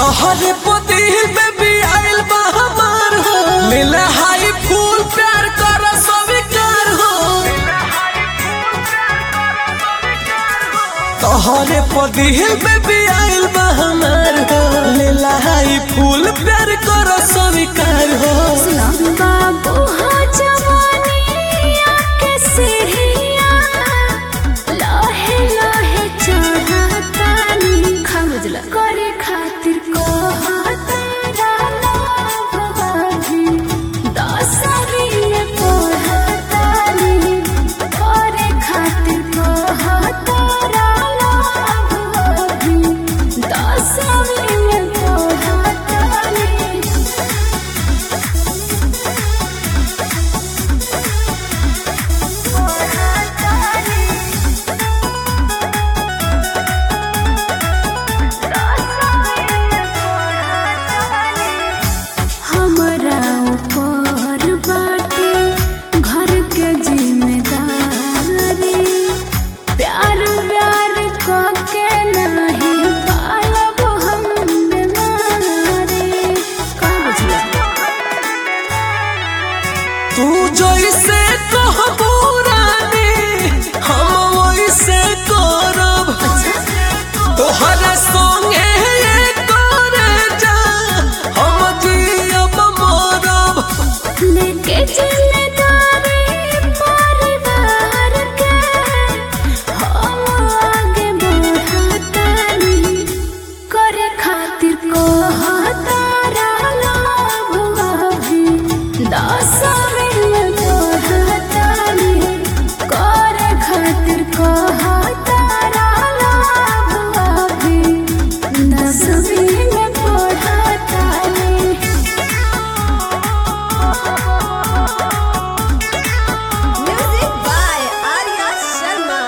तोहरे पतिल में भी आइल बा हमार हो मिले हाई फूल प्यार कर स्वीकार हो तोहरे पतिल में भी आइल बा हमार हो मिले हाई फूल प्यार कर स्वीकार हो बाबू हो जवानिया के सीढ़िया लहे लहे चढ़तानी खमजला करे खातिर को दसवीं पढ़तानी करे खातिर को दसवीं पढ़तानी हमरा ऊपर बाटे घर के जिम्मेदारी प्यार प्यार के नहीं पालब हम बीमारी का बुझला तू जैसे कहबू रानी हम वैसे करब तोहरा संगे करे जा हम जियब मरब लेके जिम्मेदारी परिवार के हम आगे बढ़तानी करे खातिर को हतारा लोभ अभी दसवीं में पढ़तानी करे खातिर को हतारा लोभ अभी दसवीं में पढ़तानी Music by Arya Sharma.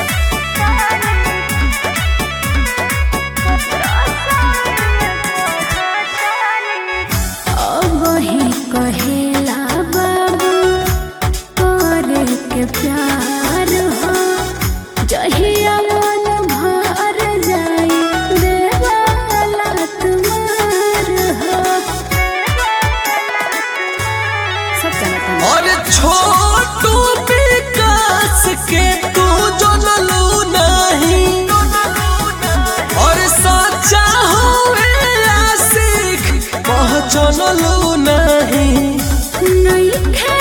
अब ही कहेला बाबू करे के प्यार हो जहिया मन भर जाई देवाला तुम्हार हो सब जानता और छोटू विकास के तू जनलू नहीं और सच्चा हुए आशिक पहचानलू नहीं नहीं खे